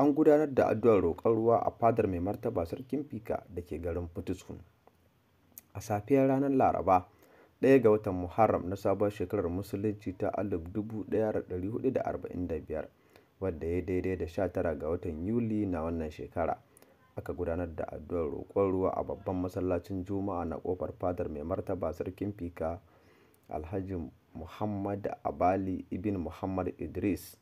an gudanar da addu'ar roƙon ruwa a fadar mai martaba sarkin fika da ke garin Fitiskun. A safiyar ranar Laraba, ɗaya ga watan Muharram na sabuwar shekarar Musulunci ta 1445, wadda ya daidai da 19 ga watan Yuli na wannan shekara, aka gudanar da addu'ar roƙon ruwa a babban masallacin Juma'a na ƙofar fadar mai martaba sarkin fika Alhaji Muhammad Abali ibn Muhammad Idris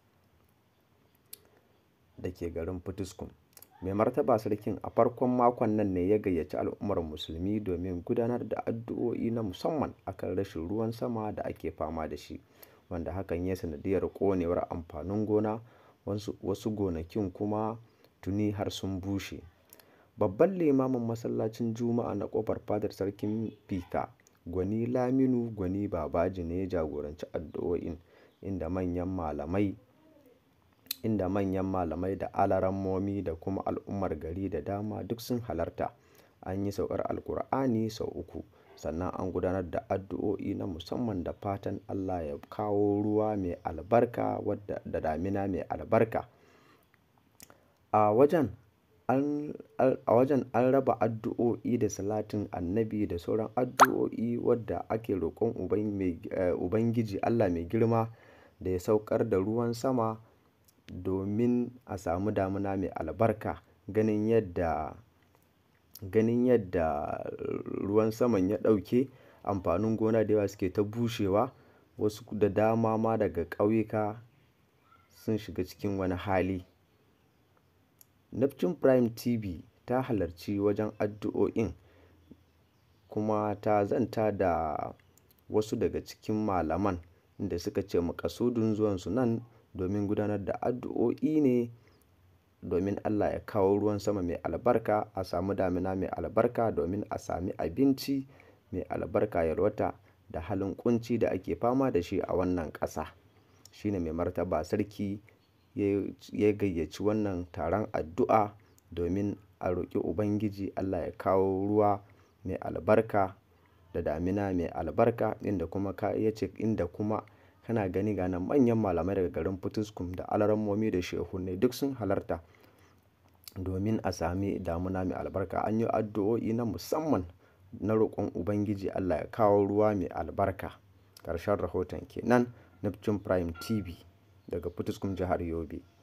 da ke garin Fitiskun. Mai martaba sarkin a farkon makon nan ne ya gayyaci al'ummar musulmi domin gudanar da addu'o'i na musamman akan rashin ruwan sama da ake fama da shi, wanda hakan ya sanadiyar ƙonewar amfanin gona, wasu gonakin kuma tuni har sun bushe. Babban limamin masallacin Juma'a na ƙofar fadar sarkin fika, Gwani Laminu Gwani Babaji ne ya jagoranci addu'o'in, inda manyan malamai inda manyan malamai da alarammomi da kuma al'ummar gari da dama duk sun halarta. An yi saukar Alkur'ani sau uku, sannan an gudanar da addu'o'i na musamman da fatan Allah ya kawo ruwa mai albarka wadda da damina mai albarka. A wajen an a wajen an raba addu'o'i da salatin annabi da sauran addu'o'i wadda ake roƙon Ubangiji Allah mai girma da ya saukar da ruwan sama domin a samu damina mai albarka. Ganin yadda, ganin yadda ruwan saman ya ɗauke, amfanin gona da yawa suke ta bushewa, wasu da dama ma daga ƙauyuka sun shiga cikin wani hali. Neptune Prime TV ta halarci wajen addu'o'in kuma ta zanta da wasu daga cikin malaman inda suka ce maƙasudin zuwansu nan domin gudanar da addu'o'i ne domin Allah ya kawo ruwan sama mai albarka, a samu damina mai albarka domin a sami abinci mai albarka, yalwata da halin ƙunci da ake fama da shi a wannan ƙasa. Shi ne mai martaba sarki ya gayyaci wannan taron addu'a domin a roƙi Ubangiji Allah ya kawo ruwa mai albarka da damina mai albarka inda kuma ya ce inda kuma kana gani ga nan manyan malamai daga garin Fitiskun da alarammomi da shehunnai duk sun halarta domin a sami damina mai albarka. An yi addu'o'i na musamman na roƙon Ubangiji Allah ya kawo ruwa mai albarka. Ƙarshen rahoton ke nan Neptune Prime TV daga Fitiskun jihar Yobe.